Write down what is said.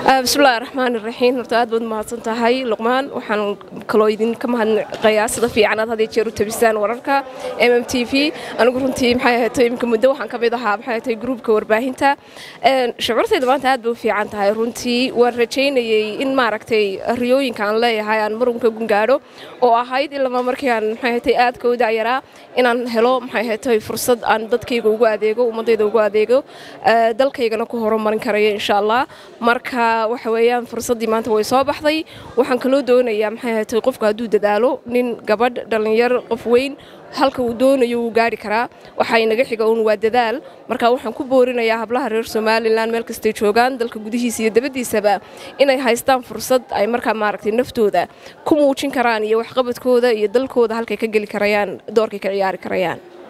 bismillahi raxmaan iraxiim horta aad baad mahadsan tahay luqmaan waxaan kaloo idinka mahadnaqayaa sida fiican aad had jeer u tabisaan wararka m m t v anigu runtii maxay ahayd imika muddo waxaan ka mid ahaa maxay ahayd gruubka warbaahinta shucuurtayda maanta aad bay u fiican tahay runtii waan rajaynayay in maaragtay riyooyinka aan leeyahay aan marunka gungaadho oo ahayd ilama markii aan maxay ahayd aadka u dacyaraa inaan helo maxay ahayd fursad aan dadkayga ugu adeego ummadayda ugu adeego dalkaygana ku horumarin karaya insha allah marka waxa weeyaan fursaddii maanta way soo baxday waxaan kaloo doonayaa maxay ahayd qofku hadduu dadaalo nin gabadh dhallinyar qof weyn halka uu doonayo wuu gaari karaa waxaa inaga xiga uun waa dadaal marka waxaan ku boorinayaa hablaha reer somalilan meel kastay joogaan dalka gudihiisa iyo dabadiisaba inay haystaan fursad ay markaa maaragtay naftooda ku muujin karaan iyo waxqabadkooda iyo dalkooda halkay ka geli karayaan doorkay ka ciyaari karayaan